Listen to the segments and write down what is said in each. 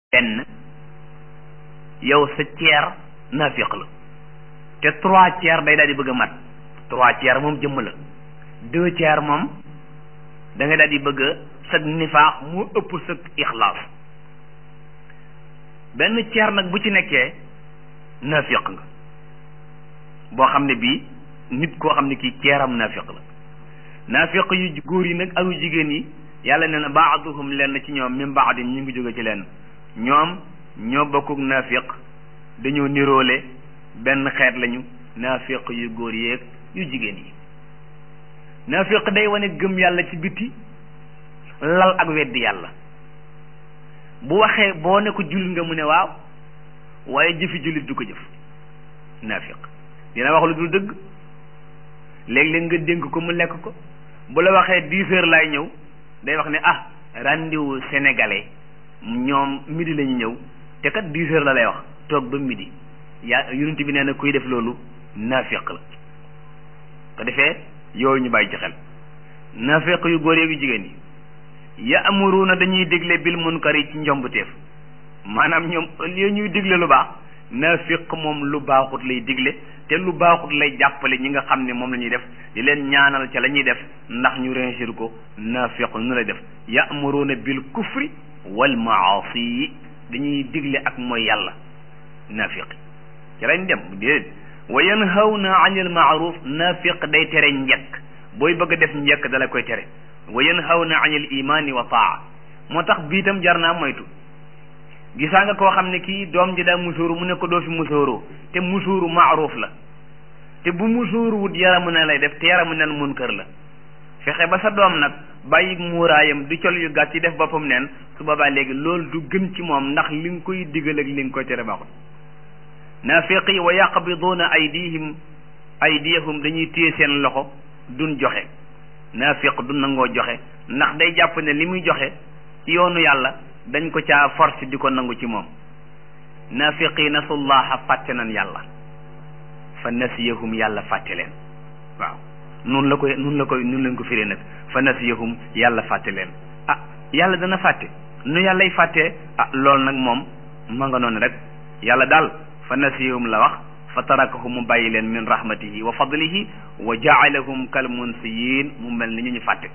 benn yow sa tiers naafiq la te trois tiers day daal di bëgg a mat trois tiers moom jëmm la deux tiers moom da nga daal di bëgg a sag nifaax moo ëpp sag ixlaas benn tiers nag bu ci nekkee naafiq nga boo xam ne bii nit koo xam ne kii ceeram naafiq la naafiq yu góor yi nag ak yu jigéen yi yàlla nee na baaduhum lenn ci ñoom min baadin ñu ngi jóge ci lenn ñoom ñoo bokkuk naafiq dañoo niroole benn xeet lañu naafiq yu góor yeeg yu jigéen yi naafiq day wane gëm yàlla ci biti lal ak weddi yàlla bu waxee boo ne ko jullit nga mu ne waaw waaye jëfi jullit du ko jëf naafiq dina wax lu dul dëgg léeg-léeg nga dénk ko mu lekk ko bu la waxee dix heures laay ñëw day wax ne ah rendez-vous sénégalais ñoom midi la ñu ñëw te kat dix heures la lay wax toog ba midi yaa yonent bi nee na kuy def loolu naafiq la ko defee yooyu ñu bàyyi ci xel naafiq yu góor yu jigéen yi ya'muruna dañuy digle bil munkari ci njombuteef maanaam ñoom li ñuy digle lu baax naafiq moom lu baaxut lay digle te lu baaxut lay jàppale ñi nga xam ne moom la ñuy def di leen ñaanal ca la ñuy def ndax ñu réussir ko naafiq nu lay def ya'muruna bil kufri wal maasi dañuy digle ak mooy yàlla naafiq ci lañ dem déedéet wa yanhawna anil maaruf naafiq day tere njekk booy bëgg a def njekk dala koy tere wa yanhawna anil imani wa taa moo tax biitam jar naa moytu gisaa nga koo xam ne kii doom ji daa musóoru mu ne ko doo fi musóoroo te musóoru maaruf la te bu musóoru wut yaramu ne lay def te yaramu neen munkar la fexe ba sa doom nag bàyyi muuraayam di col yu gàtt ci def boppam neen su boobaa léegi loolu du gën ci moom ndax li nga koy digal ak li nga koy tere baaxul naafiqi wa yaqbiduuna aydihim aydiyahum dañuy téye seen loxo duñ joxe naafiq du nangoo joxe ndax day jàpp ne li muy joxe ci yoonu yàlla dañ ko caa force di ko nangu ci moom naafiqi nasullaha fàtte nan yàlla fa nasiyahum yàlla fàtte leen waaw nun la koy nun la koy nun leen ko firee nag fa nasiyahum yàlla fàtte leen ah yàlla dana fàtte nu yàllay fàttee ah loolu nag moom ma nga noonu rek yàlla daal fa nasiyahum la wax fa tarakahum mu bàyyi leen min rahmatihi wa fadlihi wa jaalahum kal munsiyin mu mel ni ñu ñu fàtte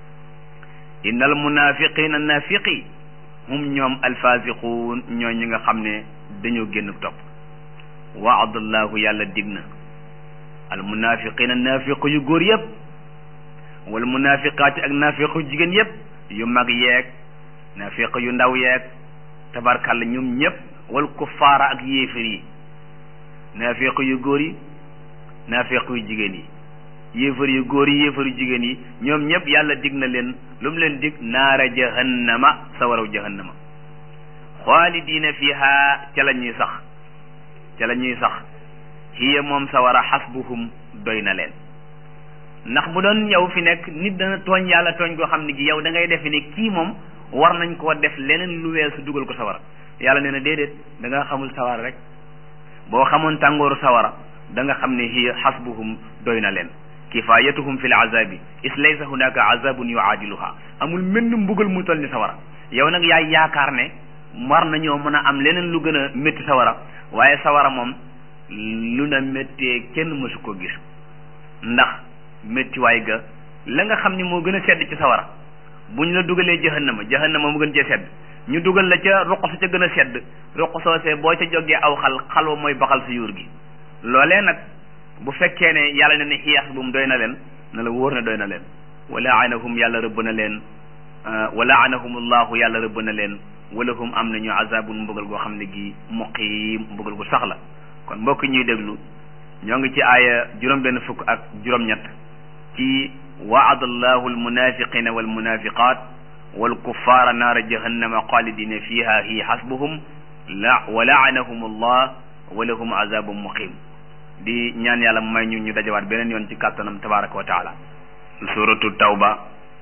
innal munafiqina nafiqi hum ñoom alfasiquun ñoo ñi nga xam ne dañoo génn topp waadallahu yàlla dig na almunafiqina nafiqu yu góor yëpp wal munafiqaati ak nafiqu yu jigéen yëpp yu mag yeeg nafiq yu ndaw yeeg tabarkàlla ñoom ñëpp wal kuffaara ak yéefar yi nafiq yu góor yi nafiq yu jigéen yi yéefar yu góor yi yéefar yu jigéen yi ñoom ñëpp yàlla dig na leen lu mu leen dig naara jahannama sawaraw jahannama xaalidiina fiha ca la ñuy sax ca la ñuy sax hiya moom sawara xasbuhum doy na leen ndax bu doon yow fi nekk nit dana tooñ yàlla tooñ koo xam ne gi yow da ngay defe ne kii moom war nañ koo def leneen lu weesu dugal ko sawara yàlla nee na déedéet da nga xamul sawara rek boo xamoon tàngooru sawara da nga xam ne hiya xasbuhum doy na leen kifayatuhum fi l azabi is laysa hunaka azabun yuaadiluha amul menn mbugal mu toll ni sawara yow nag yaay yaakaar ne war nañoo mën a am leneen lu gën a métti sawara waaye sawara moom lu na méttee kenn mësu ko gis ndax méttiwaay ga la nga xam ni moo gën a sedd ci sawara bu ñu la dugalee jahannama jahannama mu gën cee sedd ñu dugal la ca ruq sa ca gën a sedd ruq soosee boo ca jógee aw xal xalwa mooy baxal sa yuur gi loolee nag bu fekkee ne yàlla ne ne xiyaas bu mu doy na leen na la wóor ne doy na leen wala anahum yàlla rëbb na leen wala anahum allahu yàlla rëbb na leen wala hum am nañu azabun mbugal goo xam ne gi muqiim mbugal gu sax la kon mbokk ñuy déglu ñoo ngi ci aaya juróom benn fukk ak juróom-ñett ci waada allahu almunafiqina walmunafiqat walkuffara naara jahannama xaalidina fiha hiya xasbuhum la wa laanahum allah wa lahum azabun muqiim di ñaan yàlla may ñu ñu dajawaat beneen yoon ci kàttanam tabaraka wa taala suratu tawba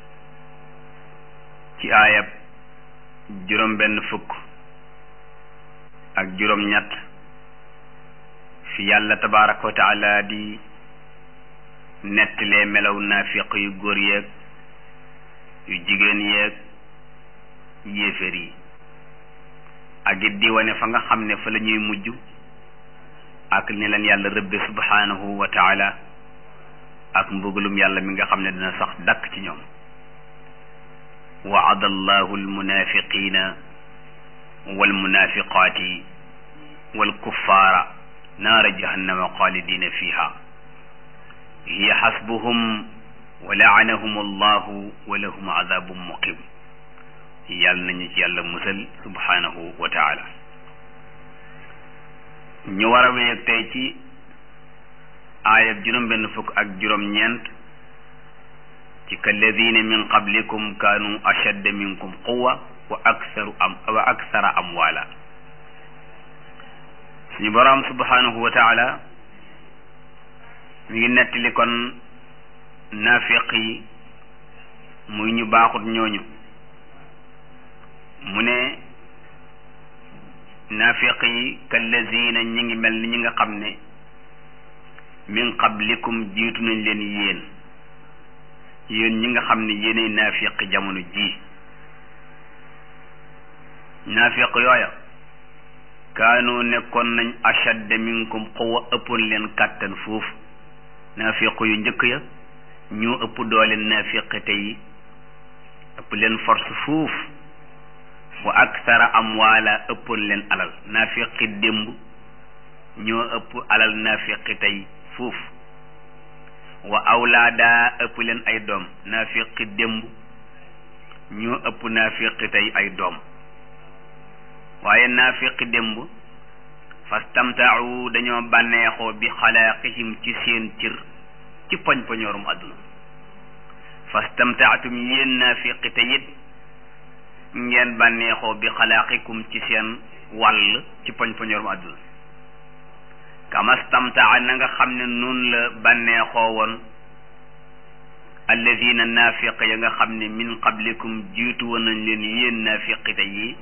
ci aayab juróom benn fukk ak juróom ñett fi yàlla tabaraka wa taala di nettalee melaw naafiq yu góor yeeg yu jigéen yeeg yéeféer yi ak it di wane fa nga xam ne fa la ñuy mujj ak ni leen yàlla rëbbe subhanahu wa taala ak mbugalum yàlla mi nga xam ne dina sax dakk ci ñoom waada allahu almunafiqina walmunafiqaati walkuffaara naara jahannama xaalidina fiha hiya xasbuhum wa laanahum allahu wa lahum adabun muqim yàlla nañu ci yàlla musal subhanahu wa taala ñu war a wéy ak tey ci aayab juróom benn fukk ak juróom ñeent ci kalladina min qablikum kaanu ashadda minkum quwa wa aksaru am wa aksara amwaala suñu boroom subhanahu wa taala mi ngi nettali kon naafiq yi muy ñu baaxut ñooñu mu ne naafiq yi kallazina ñi ngi mel ni ñi nga xam ne min qablikum jiitu nañ leen yéen yéen ñi nga xam ne yéenay naafiq jamono ji naafiq yooya kaanu nekkoon nañ ashadda minkum quwwa ëppoon leen kàttan foofu naafiq yu njëkk ya ñoo ëpp doole naafiq tey ëpp leen force fuuf wa aksara amwaala ëppoon leen alal naafiqi démb ñoo ëpp alal naafiqi tey fuuf wa awlaada ëpp leen ay doom naafiqi démb ñoo ëpp naafiqi tey ay doom waaye naafiqi démb fastamtaawu dañoo bànneexoo bi xalaaqihim ci seen cër ci poñ poñoorum àdduna fastamtaatum yéen naafiqi te it ngeen bànneexoo bi xalaaqikum ci seen wàll ci poñ poñoorum àdduna kamastamtaa na nga xam ne noonu la bànneexoo woon alladina naafiq ya nga xam ne min qablikum jiitu woon nañ leen yéen naafiqi te yi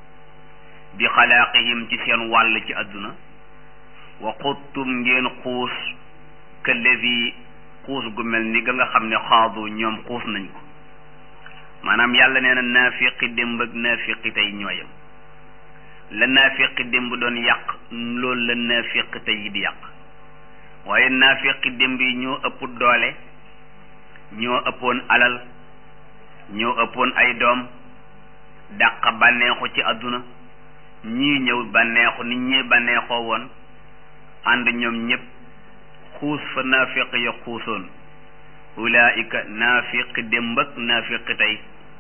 bi xalaaqihim ci seen wàll ci àdduna wa xuttum ngeen xuus këlladi xuus gu mel ni ga nga xam ne xaadu ñoom xuus nañ ko maanaam yàlla nee na naafiqi démb ak naafiqi tey ñooyam la naafiqi démb doon yàq loolu la naafiqi tey yi di yàq waaye naafiqi démb yi ñoo ëpp doole ñoo ëppoon alal ñoo ëppoon ay doom dàq bànneexu ci àdduna ñii ñëw bànneexu nit ñi bànneexoo woon ànd ñoom ñëpp xuus fa naafiq ya xuusoon ulaika naafiqi démb ak naafiqi tey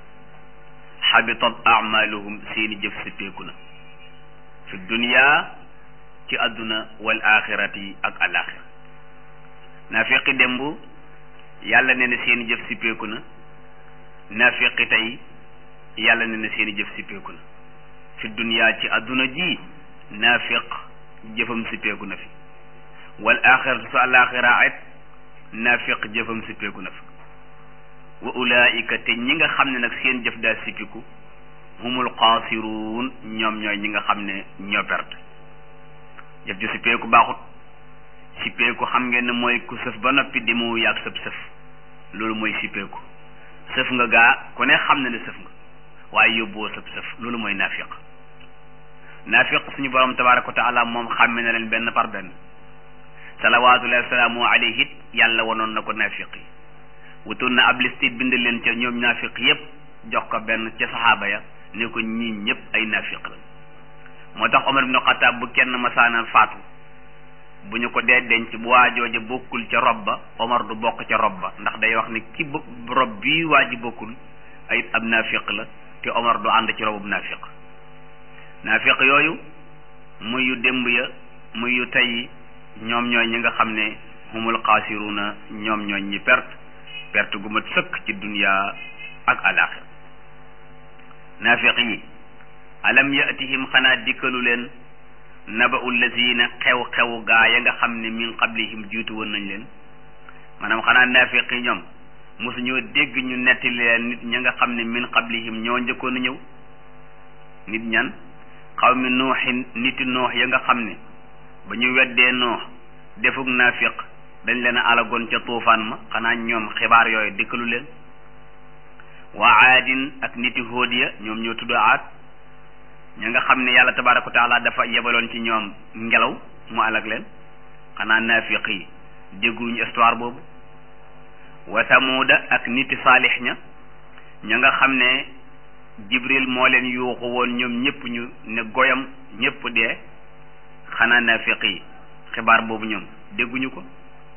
xabitat amaluhum seeni jëf sippeeku na fi dunya ci àdduna wal axirati ak alaxira naafiqi démb yàlla nee na seeni jëf sippeeku na naafiqi tey yàlla nee na seeni jëf sippeeku na fi dunya ci àdduna ji naafiq jëfam sippeeku na fi wal axiratu su alaxira it naafiq jëfam sippeeku na fi wa ulaika te ñi nga xam ne nag seen jëf daa sippiku humul xaasiruun ñoom ñooy ñi nga xam ne ñoo perte jëf ju sippeeku baaxut sippeeku xam ngeen ne mooy ku sëf ba noppi di mu yàgg sëf sëf loolu mooy sippeeku sëf nga gaa ku ne xam na ne sëf nga waaye yóbbuwoo sëf sëf loolu mooy naafiq naafiq suñu borom tabaraka wa taala moom xàmme na leen benn par benn salawaatullahi wa salaamu alayhi it yàlla wanoon na ko naafiq yi wutoon na ab liste bind leen ca ñoom naafiq yépp jox ko benn ca saxaaba ya ne ko ñii ñëpp ay naafiq la moo tax Omar ibn Xataab bu kenn masaana faatu bu ñu ko dee denc bu waajooja bokkul ca rob ba Omar du bokk ca rob ba ndax day wax ne ki bo rob bii waa ji bokkul ay ab naafiq la te Omar du ànd ci robub naafiq naafiq yooyu muy yu démb ya muy yu tey ñoom ñooy ñi nga xam ne humul xaasiruna ñoom ñooy ñi perte perte gu mat sëkk ci dunya ak alaxir naafiq yi alam yatihim xanaa dikkalu leen naba'u lazina xew-xew gaa ya nga xam ne min qablihim jiitu woon nañ leen maanaam xanaa naafiq yi ñoom mosu ñoo dégg ñu netti leen nit ña nga xam ne min qablihim ñoo njëkkoon a ñëw nit ñan xaw mi nuuxin niti noox ya nga xam ne ba ñu weddee noox defuk naafiq dañ leen a alagoon ca tuufaan ma xanaa ñoom xibaar yooyu dikkalu leen waa aadin ak niti hóod ya ñoom ñoo tudd aad ña nga xam ne yàlla tabaraka wa taala dafa yebaloon ci ñoom ngelaw mu alag leen xanaa naafiq yi dégguñu histoire boobu wa samuuda ak niti saalix ña ña nga xam ne jibril moo leen yuuxu woon ñoom ñëpp ñu ne goyam ñëpp dee xanaa naafiq yi xibaar boobu ñoom dégguñu ko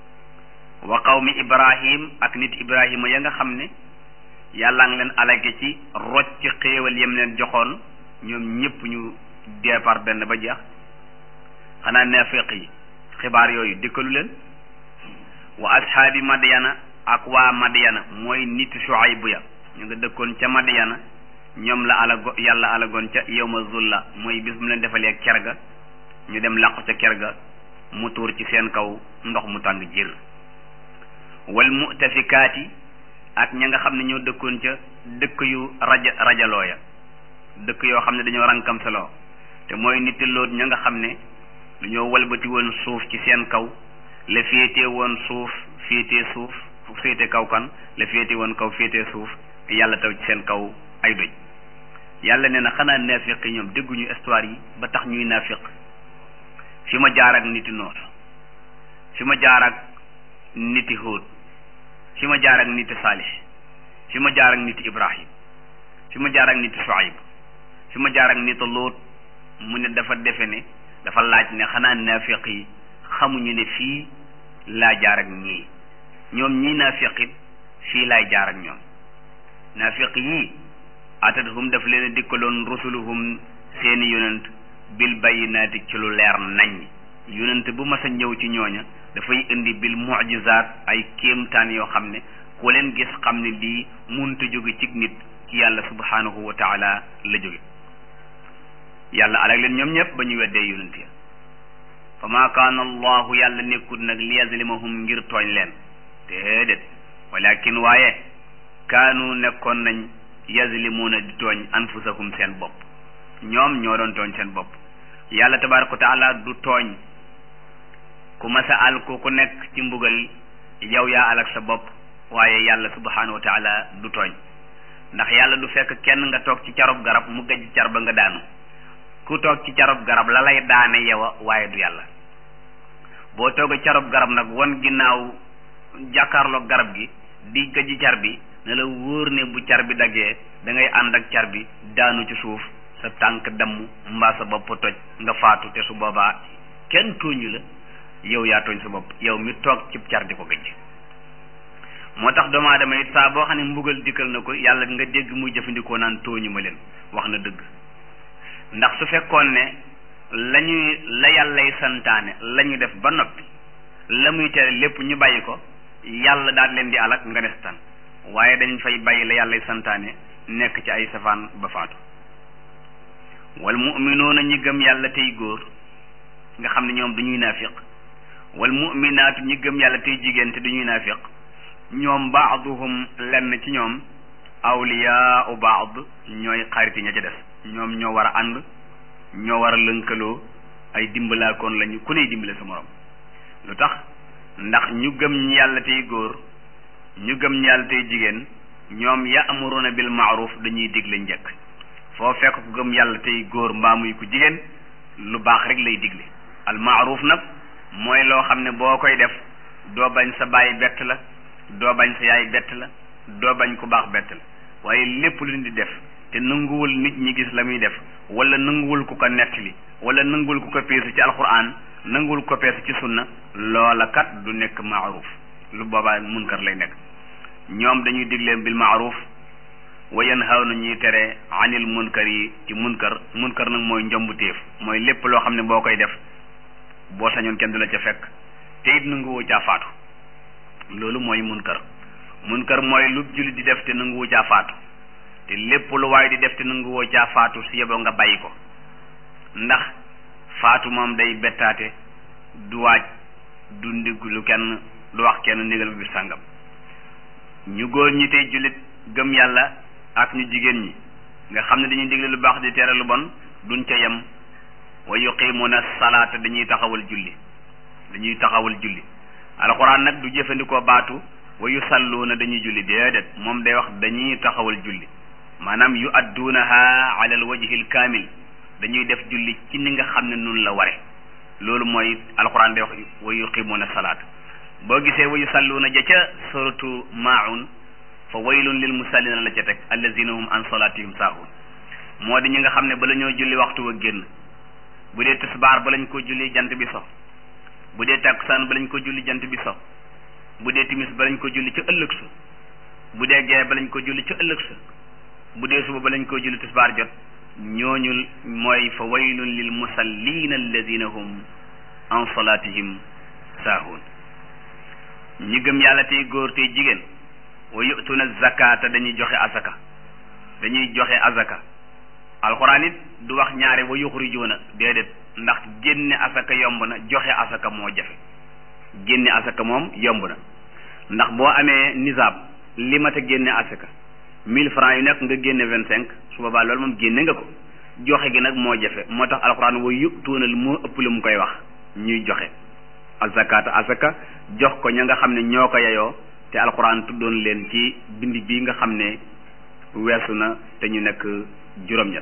wa qawmi ibrahim ak nit ibrahima ya nga xam ne yàlla ngi leen alage ci rocc xéewal yem leen joxoon ñoom ñëpp ñu départ benn ba jeex xanaa naafiq yi xibaar yooyu dëkkalu leen wa ashaabi madyana ak waa madyana mooy nit shuayb ya ñu nga dëkkoon ca madyana ñoom la alago yàlla alagoon ca yawma zulla mooy bis mu leen defalee ker ga ñu dem làqu ca ker ga mu tuur ci seen kaw ndox mu tàng jër wal mutafikaati ak ña nga xam ne ñoo dëkkoon ca dëkk yu raja rajaloo ya dëkk yoo xam ne dañoo rankam saloo te mooy nit loot ña nga xam ne dañoo walbati woon suuf ci seen kaw la féete woon suuf féete suuf féete kaw kan la féete woon kaw féete suuf yàlla taw ci seen kaw ay doj yàlla nee na xanaa naafiq yi ñoom dégguñu histoire yi ba tax ñuy naafiq fi ma jaar ak niti noor fi ma jaar ak niti Hóod fi ma jaar ak niti Saalix fi ma jaar ak niti Ibrahim fi ma jaar ak niti Shuayb fi ma jaar ak niti Luut mu ne dafa defe ne dafa laaj ne xanaa naafiq yi xamuñu ne fii laa jaar ak ñii ñoom ñii naafiq it fii laay jaar ak ñoom naafiq yii atadhum daf leen a dikkaloon rusuluhum seeni yonent bil bayyinaati ci lu leer nañ yonent bu mas a ñëw ci ñooña dafay indi bil mu'jizaat ay kéemtaan yoo xam ne ku leen gis xam ne lii munta jóge ci nit ci yàlla subhanahu wa taala la jóge yàlla alag leen ñoom ñëpp ba ñu weddee yonent ya fa ma kaana allahu yàlla nekkul nag li yazlimahum ngir tooñ leen déedéet walakin waaye kaanu nekkoon nañ yazlimuuna di tooñ anfusahum seen bopp ñoom ñoo doon tooñ seen bopp yàlla tabaraka wa taala du tooñ ku masa al ku ku nekk ci mbugal yow yaa alak sa bopp waaye yàlla subhanahu wa taala du tooñ ndax yàlla du fekk kenn nga toog ci carob garab mu gëj car ba nga daanu ku toog ci carob garab la lay daane yowa waaye du yàlla boo toog carob garab nag won ginnaaw jàkkaarloog garab gi di gëj car bi ne la wóor ne bu car bi daggee da ngay ànd ak car bi daanu ci suuf sa tànk damm mbaa sa bopp toj nga faatu te su boobaa kenn tooñu la yow yaa tooñ sa bopp yow mi toog cib car di ko gëj moo tax doomu aadama it saa boo xam ne mbugal dikkal na ko yàlla nga dégg muy jëfandikoo naan tooñu ma leen wax na dëgg ndax su fekkoon ne la ñuy la yàllay santaane la ñu def ba noppi la muy tere lépp ñu bàyyi ko yàlla daal leen di alak nga des tan waaye dañ fay bàyyi la yàllay santaane nekk ci ay safaan ba faatu wal mu'minuuna ñi gëm yàlla tey góor nga xam ne ñoom duñuy naafiq wal mu'minaatu ñi gëm yàlla tey jigéen te duñuy naafiq ñoom baaduhum lenn ci ñoom awliyaau baad ñooy xariti ña ca des ñoom ñoo war a ànd ñoo war a lënkaloo ay dimbalaakoon lañu ku ney dimbale sa morom lu tax ndax ñu gëm ñi yàlla tey góor ñu gëm ñi yàlla tey jigéen ñoom ya'muruna bil ma'ruf dañuy digle njëkk foo fekk ku gëm yàlla tey góor mbaa muy ku jigéen lu baax rek lay digle al ma'ruf nag mooy loo xam ne boo koy def doo bañ sa baay bett la doo bañ sa yaay bett la doo bañ ku baax bett la waaye lépp lu di def te nanguwul nit ñi gis la muy def wala nanguwul ku ko nettali wala nanguwul ku ko peese ci alquran nanguwul ko peese ci sunna loola kat du nekk maaruf lu boobaa munkar lay nekk ñoom dañuy digle bil maaruf wa yanhawna ñuy tere anil munkar yi ci munkar munkar nag mooy njombu téef mooy lépp loo xam ne boo koy def boo sañoon kenn du la ca fekk te it nanguwoo caa faatu loolu mooy munkar munkar mooy lu jullit di def te nanguwu caa faatu te lépp lu waay di def te nanguwoo caa faatu si yeboo nga bàyyi ko ndax faatu moom day bettaate du waaj du ndiglu kenn du wax kenn ndigal bi sàngam ñu góor ñi tey jullit gëm yàlla ak ñu jigéen ñi nga xam ne dañuy digle lu baax di tere lu bon duñ ca yem wa yuqimuna salaata dañuy taxawal julli dañuy taxawal julli alxuraan nag du jëfandikoo baatu wa yusalluuna dañuy julli déedéet moom day wax dañuy taxawal julli maanaam yu adduunaha ala al wajhi al kaamil dañuy def julli ci ni nga xam ne nun la ware loolu mooy alquran day wax wa yuqimuna salaat boo gisee wa yusalluuna ja ca suratu maun fa waylun lil musallina la ca teg allazina hum an salatihim saahun moo di ñi nga xam ne bala ñoo julli waxtu wa génn bu dee tisbaar ba lañ ko julli jant bi so bu dee takkusaan ba lañ ko julli jant bi so bu dee timis ba lañ ko julli ca ëllëg sa bu dee gee ba lañ ko julli ca ëllëg sa bu dee suba ba lañ ko julli tisbaar jot ñooñu mooy fa waylun lil musallina alladina hum an salatihim saahun ñi gëm yàlla tey góor tey jigéen wa yu'tuna zakata dañuy joxe azaka dañuy joxe azaka alxuraan it du wax ñaare wa yuxrijuuna déedéet ndax génne asaka yomb na joxe asaka moo jafe génne asaka moom yomb na ndax boo amee nisaab li mat a génne asaka mille francs yu nekk nga génne vingt cinq su boobaa loolu moom génne nga ko joxe gi nag moo jafe moo tax alxuraan wa yu'tuuna moo ëpp lu mu koy wax ñuy joxe azakata asaka jox ko ña nga xam ne ñoo ko yeyoo te alxuraan tuddoon leen ci bind bii nga xam ne weesu na te ñu nekk juróom-ñett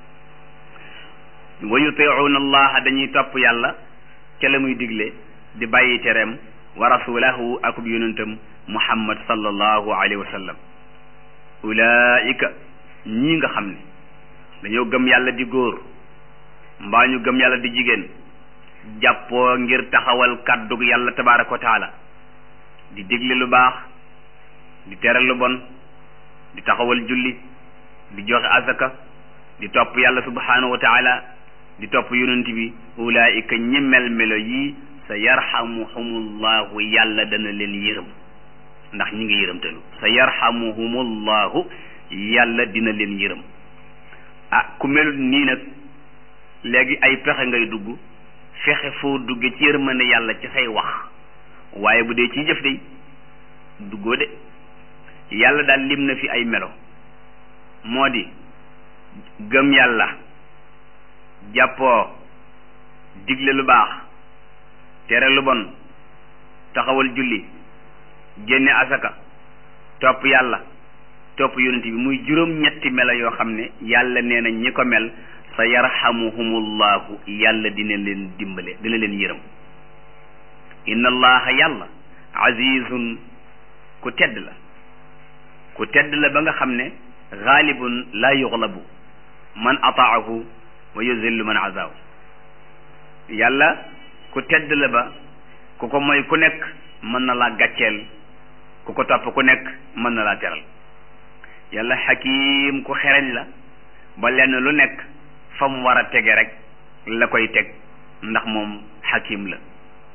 wa yutiuuna allaha dañuy topp yàlla ca la muy digle di bàyyi tereem wa rasulahu akub yonentam muhammad sallallahu alayhi wa sallam ulaika ñii nga xam ne dañoo gëm yàlla di góor mbaa ñu gëm yàlla di jigéen jàppoo ngir taxawal kàddug yàlla tabaraka wa taala di digle lu baax di tere lu bon di taxawal julli di joxe azaka di topp yàlla subhanahu wa taala di topp yonent bi ulaika ñi mel melo yi sa yarhamuhumullahu yàlla dana leen yërëm ndax ñi ngi yërëmtalu sa yarhamuhumullahu yàlla dina leen yërëm ah ku melut nii nag léegi ay pexe ngay dugg fexe foo dugge ci yërmande yàlla ci say wax waaye bu dee ciy jëf de duggoo de yàlla daal lim na fi ay melo moo di gëm yàlla jàppoo digle lu baax tere lu bon taxawal julli génne asaka topp yàlla topp yonent bi muy juróom ñetti melo yoo xam ne yàlla nee na ñi ko mel sa yarhamuhumullahu yàlla dina leen dimbale dina leen yërëm inna allaha yàlla azizun ku tedd la ku tedd la ba nga xam ne xaalibun laa yuxlabu man ataahu wa yuzillu man azaahu yàlla ku tedd la ba ku ko mooy ku nekk mën na laa gàcceel ku ko topp ku nekk mën na laa teral yàlla xakiim ku xereñ la ba lenn lu nekk fa mu war a tege rek la koy teg ndax moom xakiim la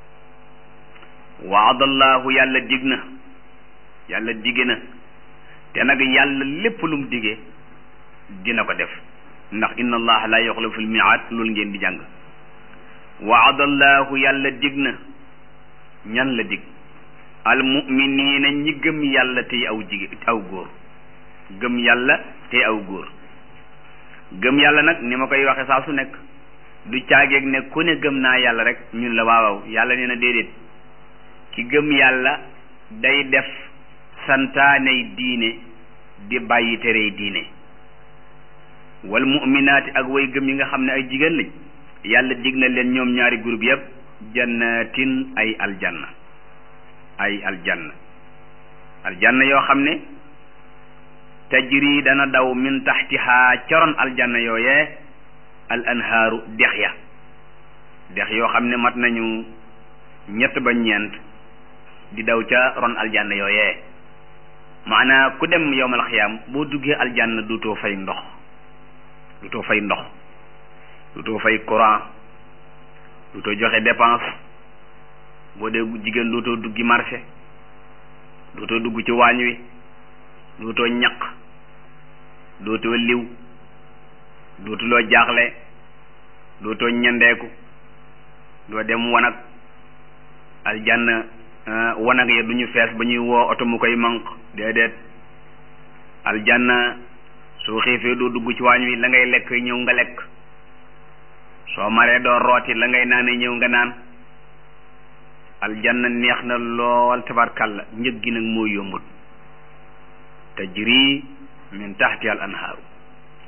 waadallahu yàlla dig na yàlla dige na te nag yàlla lépp lu mu digee dina ko def ndax inna allaha la yuxlifu lmiaad loolu ngeen di jàng waadallahu yàlla dig na ñan la dig almuminina ñi gëm yàlla tey aw jigéen aw góor gëm yàlla tey aw góor gëm yàlla nag ni ma koy waxe saa su nekk du caageeg ne ku ne gëm naa yàlla rek ñun la waawaw yàlla nee na déedéet ki gëm yàlla day def santaaney diine di bàyyi terey diine wal muminaati ak way gëm yi nga xam ne ay jigéen lañ yàlla dig na leen ñoom ñaari groupe yëpp jannatin ay aljanna ay aljanna aljanna yoo xam ne tajri dana daw min taxtiha caroon aljanna yooyee al anhaaru dex ya dex yoo xam ne mat nañu ñett ba ñeent di daw ca ron aljanna yooyee maanaa ku dem yowmal xiyaam boo duggee aljanna duutoo fay ndox duutoo fay ndox duutoo fay courant duutoo joxe dépense boo dee jigéen duutoo duggi marché duutoo dugg ci waañ wi duutoo ñaq dootoo liw dootuloo jaaxle dootoo ñandeeku doo dem wanag aljanna wanag ya du ñu fees ba ñuy woo oto mu koy manq déedéet aljanna soo xiifee doo dugg ci waañ wi la ngay lekk ñëw nga lekk soo maree doo rooti la ngay naane ñëw nga naan aljanna neex na lool tabarkalla njëg gi nag moo yombut tajri min taxti al anhaaru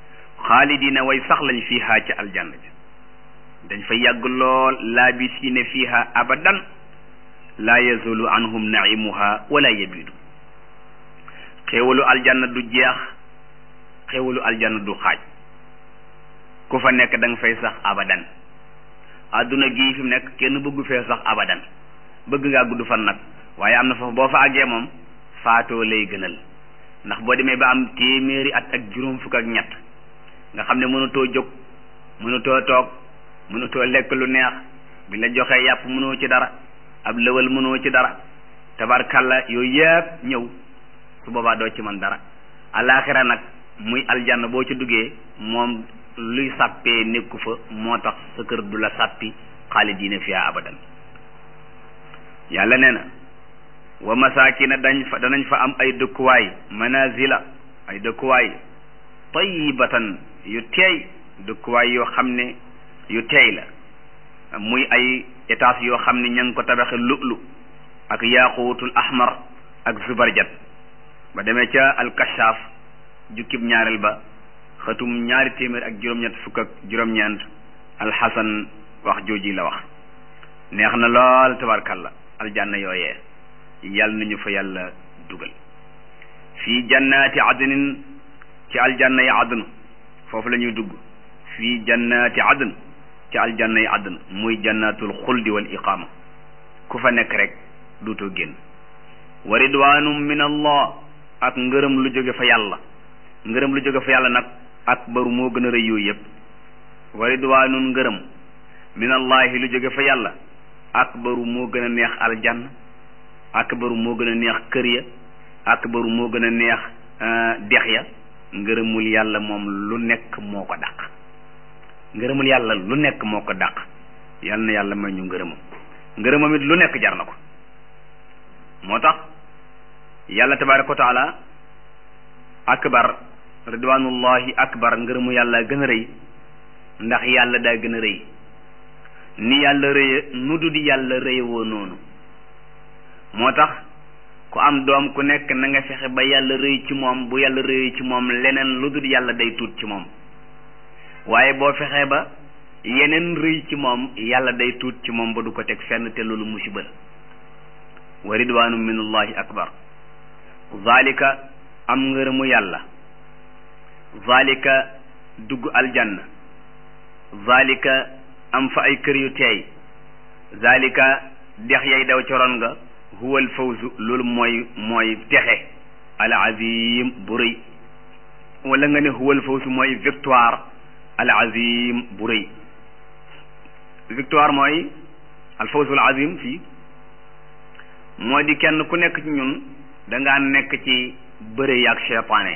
xaalidina way sax lañ fiiha ci aljanna ji dañ fa yàgg lool laabisiina fiiha abadan laa yazulu anhum naimuha wala yabidu xéewalu aljanna du jeex xéewalu aljanna du xaaj ku fa nekk da nga fay sax abadan adduna gii fi mu nekk kenn bëggu fee sax abadan bëgg ngaa gudd fan nag waaye am na foofu boo fa àggee moom faatoo lay gënal ndax boo demee ba am téeméeri at ak juróom fukk ak ñett nga xam ne mënutoo jóg mënutoo toog mënutoo lekk lu neex bi la joxee yàpp mënoo ci dara ab lëwal mënoo ci dara tabarkalla yooyu yëpp ñëw su boobaa doo ci mën dara alaaxira nag muy aljanna boo ci duggee moom luy sàppee nekku fa moo tax sa kër du la sàppi xaalidiina fiha abadan yàlla nee na wa masaakina dañ fa danañ fa am ay dëkkuwaay manazila ay dëkkuwaay tayyibatan yu teey dëkkuwaay yoo xam ne yu teey la muy ay étage yoo xam ne ña ngi ko tabaxe lu'lu ak yaaquutul ahmar ak zubarjat ba demee ca alkashaaf jukkib ñaareel ba xëtum ñaari téeméer ak juróom-ñett fukk ak juróom-ñeent alxasan wax jooji la wax neex na lool tabarkalla aljanna yooyee yàlla nañu fa yàlla dugal fii jannaati adnin ci aljanna yi adn foofu la ñuy dugg fii jannaati adn ci aljanna yi adn muy jannatul xuldi wal iqaama ku fa nekk rek duutoo génn wa ridwanum min allah ak ngërëm lu jóge fa yàlla ngërëm lu jóge fa yàlla nag akbaru moo gën a rëy yooyu yëpp wa ridwanun ngërëm min allahi lu jóge fa yàlla akbaru moo gën a neex aljanna akbaru moo gën a neex kër ya akbaru moo gën a neex dex ya ngërëmul yàlla moom lu nekk moo ko dàq ngërëmul yàlla lu nekk moo ko dàq yal na yàlla may ñu ngërëmam ngërëmam it lu nekk jar na ko moo tax yàlla tabaraka wa taala akbar ridwanullahi akbar ngërëmu yàlla gën a rëy ndax yàlla daa gën a rëy ni yàlla rëye nu du di yàlla rëye woo noonu moo tax ku am doom ku nekk na nga fexe ba yàlla rëy ci moom bu yàlla rëy ci moom leneen lu dul yàlla day tuut ci moom waaye boo fexee ba yeneen rëy ci moom yàlla day tuut ci moom ba du ko teg fenn te loolu musiba la wa ridwaanu minallahi akbar zalika am ngërëmu yàlla zalika dugg aljanna zalika am fa ay kër yu teey zalika dex yay daw coroon nga huwal fawzu loolu mooy mooy texe al azim bu rëy wala nga ne huwal fawzu mooy victoire al azim bu rëy victoire mooy al fawzu al azim fii moo di kenn ku nekk ci ñun dangaa nekk ci bëre yaag cheytaane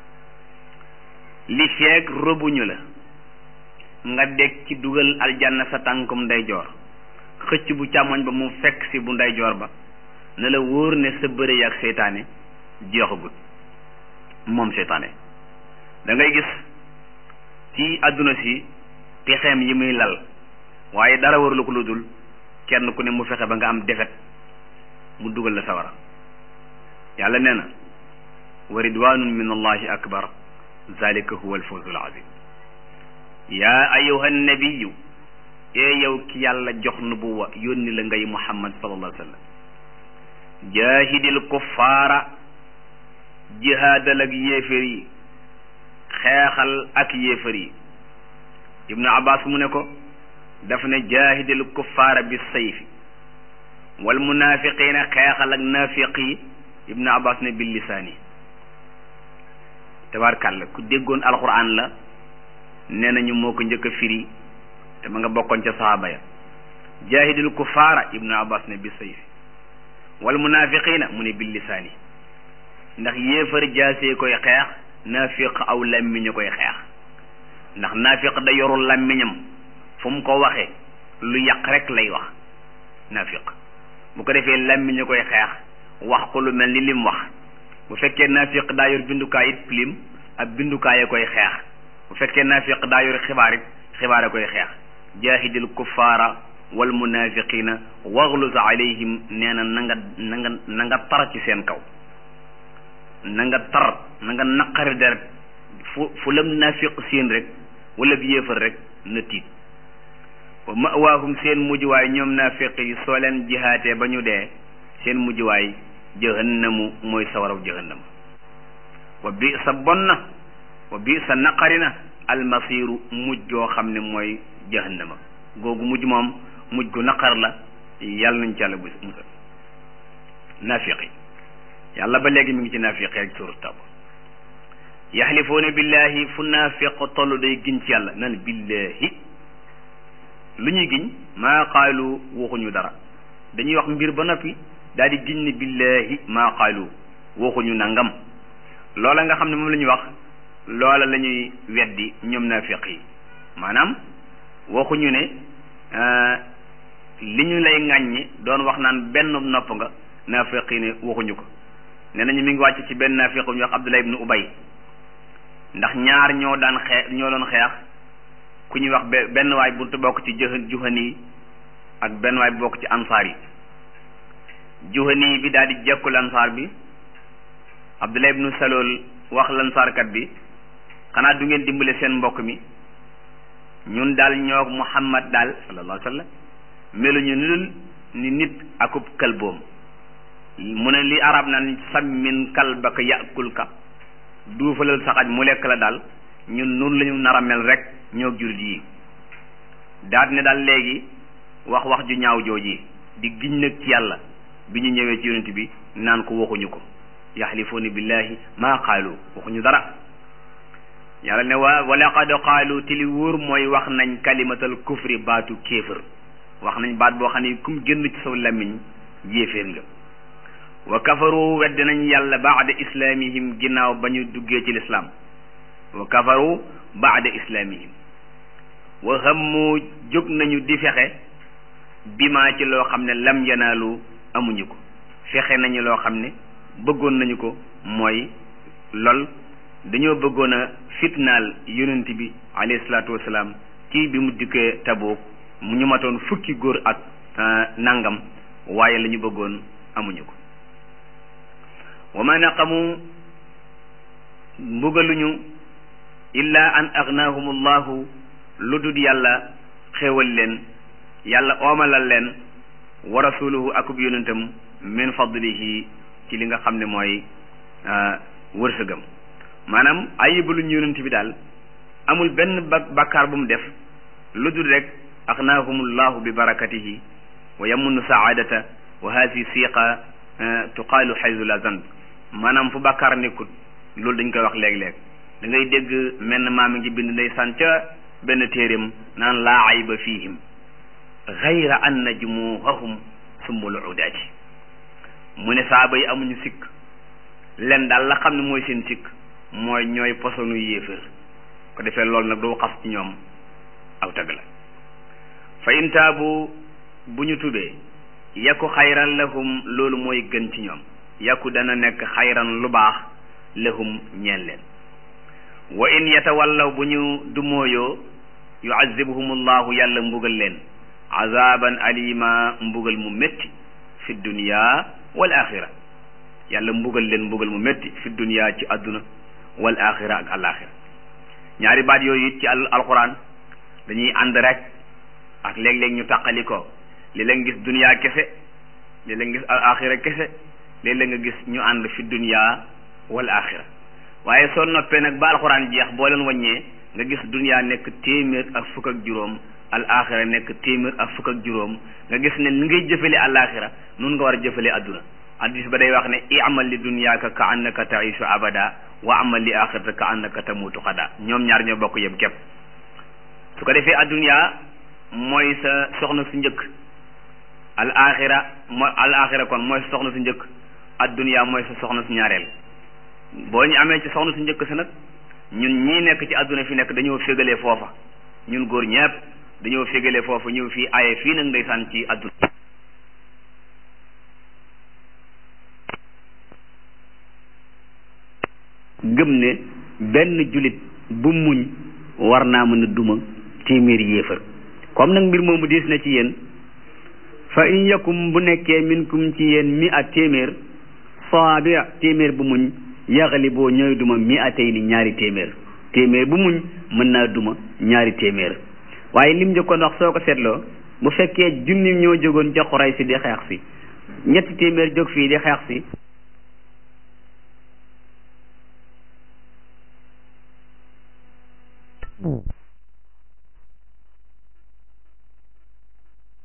li feeg robuñu la nga deg ci dugal aljanna sa tànkum ndeyjoor xëcc bu càmmoñ ba mu fekk si bu ndeyjoor ba ne la wóor ne sa bëre yaag seytaane jeexagut moom seytaane da ngay gis ci àdduna si pexeem yi muy lal waaye dara warulu ko lu dul kenn ku ne mu fexe ba nga am defet mu dugal la sawara yàlla nee na wa ridwanun min allahi akbar zalika huwa alfawzu alazim yaa ayuha nabiyu ee yow ki yàlla jox nubuwa yónni la ngay muhammad sallallahu alayhi wa sallam jaahidil kuffaara jihaadal ak yéefér yi xeexal ak yéefér yi ibnu abbas mu ne ko daf ne jaahidil kuffaara bi sayfi wal munaafiqiina xeexal ak naafiq yi ibnu abbas ne bil lisaani tabarkàlla ku déggoon alquran la nee nañu moo ko njëkk a firi te ma nga bokkoon ca sahaaba ya jaahidil kuffaara ibnu abbas ne bi sayfi wal munaafiqiina mu ne bil lisaani ndax yéefar jaasee koy xeex naafiq aw làmmiñu koy xeex ndax naafiq da yorul làmmiñam fu mu ko waxee lu yàq rek lay wax naafiq bu ko defee làmmiñu koy xeex wax ko lu mel ni lim wax bu fekkee naafiq daa yor bindukaay it pilim ab bindukaay koy xeex bu fekkee naafiq daa yor xibaar it xibaar a koy xeex jaahidil kuffaara wal munaafiqiina wagluz alayhim nee na na nga na nga na nga tar ci seen kaw na nga tar na nga naqari deret fu fu lam naafiq seen rek wala bi yéefar rek na tiit wa mawaahum seen mujjuwaay ñoom naafiq yi soo leen jihaatee ba ñu dee seen mujjuwaay jahannamu mooy sawaraw jahannama wa bi sa bon na wa bi sa naqari na almasiru mujj goo xam ne mooy jahannama googu mujj moom mujj gu naqar la yàlla nañ ci yàlla bu musal naafiq yi yàlla ba léegi mi ngi ci naafiq rek suuru tab yaxlifuuna billahi fu naafiq toll day giñ ci yàlla nan billahi lu ñuy giñ maa qaalu waxuñu dara dañuy wax mbir ba noppi daal di giñ ne billahi maa qaalu waxuñu nangam loola nga xam ne moom la ñuy wax loola la ñuy weddi ñoom naafiq yi maanaam waxuñu ne li ñu lay ŋàññi doon wax naan benn nopp nga naafiq yi ne waxuñu ko nee nañu mi ngi wàcc ci benn naafiq bu ñuy wax Abdullah ibnu Ubay ndax ñaar ñoo daan xeex ñoo doon xeex ku ñuy wax benn waay bu bokk ci jë juhani yi ak benn waay bu bokk ci ansaar yi juhani bi daal di jekku lansaar bi Abdullah ibnu Salool wax lansaarkat bi xanaa du ngeen dimbale seen mbokk mi ñun daal ñoo Muhammad daal sallallahu alayhi wa sallam meluñu ni dul ni nit akub kalboom mu ne li arab naan sammin kalbaka yakulka duufalal saxaj mu lekk la daal ñun nun lañu nar a mel rek ñoo jullit yi daat ne daal léegi wax wax ju ñaaw jooji di giñ nag ci yàlla bi ñu ñëwee ci yonent bi naan ko waxuñu ko yaxlifuuna billahi maa qaalu waxuñu dara yàlla ne waa wa laqad qaalu ti li wóor mooy wax nañ kalimatal kufri baatu kéefër wax nañ baat boo xam ne kum génn ci saw làmmiñ yéeféer nga wa kafaru wedd nañ yàlla baada islaamihim ginnaaw ba ñu duggee ci lislaam wa kafaru baada islaamihim wa hammu jóg nañu di fexe bima ci loo xam ne lam yanaalu amuñu ko fexe nañu loo xam ne bëggoon nañu ko mooy lol dañoo bëggoon a fitnaal yonent bi alayhi salaatu wasalaam kii bi mu dikkee Tabuuk mu ñu matoon fukki góor ak nangam waaye la ñu bëggoon amuñu ko wa ma naqamu mbugaluñu illa an agnaahum allahu lu dul yàlla xéewal leen yàlla oomalal leen wa rasuluhu akub yonentam min fadlihi ci li nga xam ne mooy wërsëgam maanaam ayibaluñu yonent bi daal amul benn ba bakkaar bu mu def lu dul rek agnaahumullahu bi barakatihi wa yamunnu saadata wa haasi siqa tuqaalu xaysu la zanb maanaam fu bakkaar nekkut loolu dañ koy wax léeg-léeg da ngay dégg menn maam ngi bind ndeysaan ca benn téeréem naan laa ayba fihim gayra anna jumuhahum sumbul udaati mu ne saaba yi amuñu sikk len daal la xam ne mooy seen sikk mooy ñooy posonu yéefër ko defee loolu nag doo xas ci ñoom aw tagg la fa in taabu bu ñu tubee yakku xayran lahum loolu mooy gën ci ñoom yakku dana nekk xayran lu baax lahum ñeel leen wa in yatawallaw bu ñu dumóoyoo yuazibhumullahu yàlla mbugal leen azaban alima mbugal mu métti fi dunya wal axira yàlla mbugal leen mbugal mu métti fi dunya ci àdduna wal axira ak alaxira ñaari baat yooyu it ci al alquran dañuy ànd rek ak léeg-léeg ñu tàqali ko léeg-léeg nga gis dunya kese léeg-léeg nga gis al axira kese léeg-léeg nga gis ñu ànd fi dunya wal axira waaye soo noppee nag ba alquran jeex boo leen wàññee nga gis dunya nekk téeméer ak fukk ak juróom al axira nekk téeméer ak fukk ak juróom nga gis ne li ngay jëfale al axira nun nga war a jëfale adduna hadis ba day wax ne i'mal li dunyaaka ka annaka taishu abada wa amal li axirata ka annaka tamutu xada ñoom ñaar ñoo bokk yem képp su ko defee adduna mooy sa soxna su njëkk al axira mooy al axira kon mooy sa soxna su njëkk adduna mooy sa soxna su ñaareel boo ñu amee ci soxna su njëkk sa nag ñun ñii nekk ci adduna fi nekk dañoo fégalee foofa ñun góor ñëpp dañoo fégalee foofa ñëw fii aye fii nag ndeysaan ci adduna gëm ne benn julit bu muñ war naa mën a duma téeméeri yéefar comme nag mbir moomu diis na ci yéen fa in yakum bu nekkee minkum ci yéen mi a téeméer saabia téeméer bu muñ yaxali boo ñooy duma mi a tey ni ñaari téeméer téeméer bu muñ mën naa duma ñaari téeméer waaye lim njëkkoon wax soo ko seetloo bu fekkee junni ñoo jógoon ca Quraysh si di xeex si ñetti téeméer jóg fii di xeex si